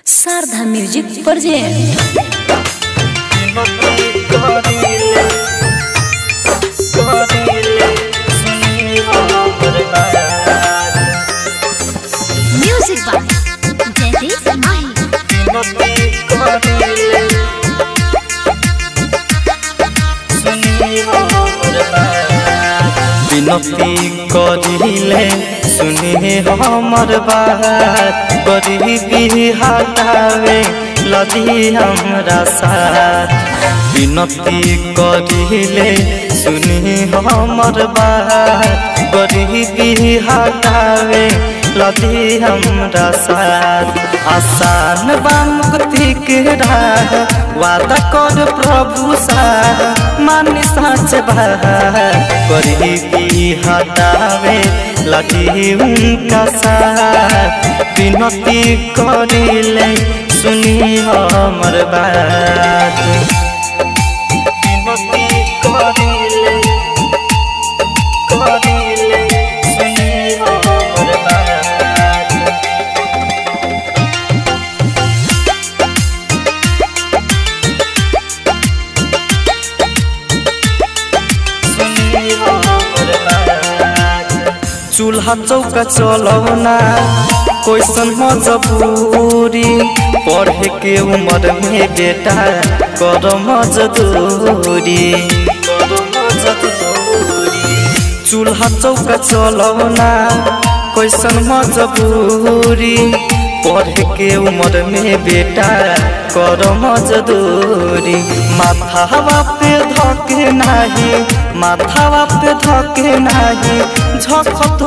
Sharda music present music by Jaydeep Mahi विनती करिले सुनी हमर बात गरीबी हटावे लदी हमरा साथ विनती करिले सुनी हमर बात गरीबी हटावे लदी हमरा साथ आसान बा मुक्ति के राह वादा कर प्रभु सा मानी साच बा गरीबी हटावे लगी उनका साथ विनती करिले सुनी हमर बात विनती करिले करिले सुनी हमर बात चूल्हा चौका चलौना कैसन मजबूरी पढ़े के उम्र में बेटा कर मजदूरी कर मजदूरी चूल्हा चौका चलौना कैसन मजबूरी पढ़े के उम्र में बेटा कर मजदूरी माथावा पे धके नाही माथावा पे धके नाही झक तू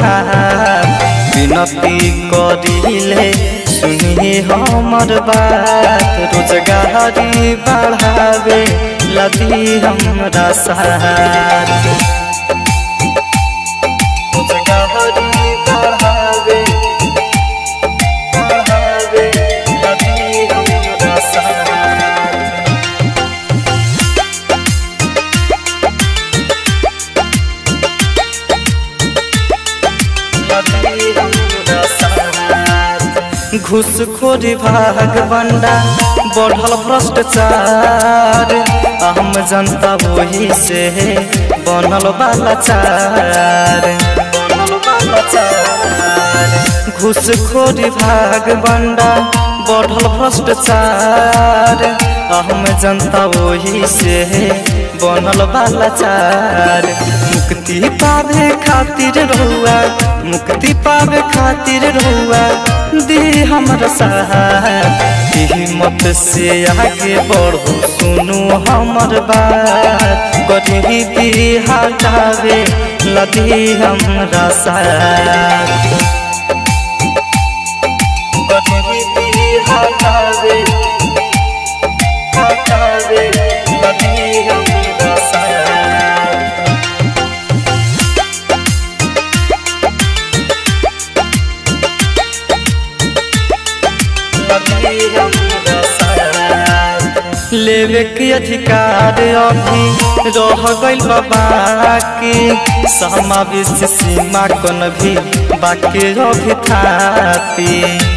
विनती करिले सुनी हमर बात रोजगारी बढ़ावे लदी हमरा साथ रोजगारी बढ़ावे बढ़ावे लदी हमरा साथ घुसखोरी भाग बंडा बढ़ल भ्रष्टाचार हम जनता वही से बनल बाला चार बनल बाला चार घुसखोरी भाग बंडा बढ़ल भ्रष्टाचार हम जनता वही से बनल बाला चार मुक्ति पावे खातिर रहुआ मुक्ति पावे खातिर रहुआ दी हमर साथ हिम्मत से आगे बढ़ो सुनो हमर बात गरीबी हटावे लदी हमरा साथ गरीबी हटावे हटावे लदी हमरा साथ लेवे के अधिकार अभी रह गइल बाबा के समावेश सीमा कन भी बाकी अभी थाती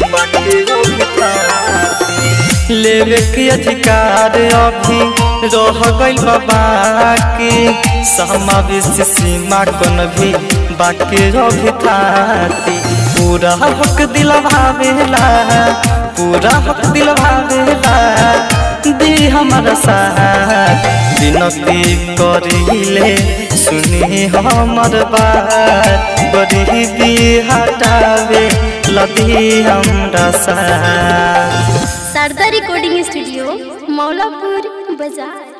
लेवे के अधिकार अभी रह गइल बाबा के समावेश सीमा कन भी बाकी अभी थाती पूरा हक दिलवावेला पूरा हक दिलवावेला दी हमर साथ विनती करिले सुनी हमर बात गरीबी हटावे लदी हमरा साथ शारदा रिकॉर्डिंग स्टूडियो मौलापुर बाजार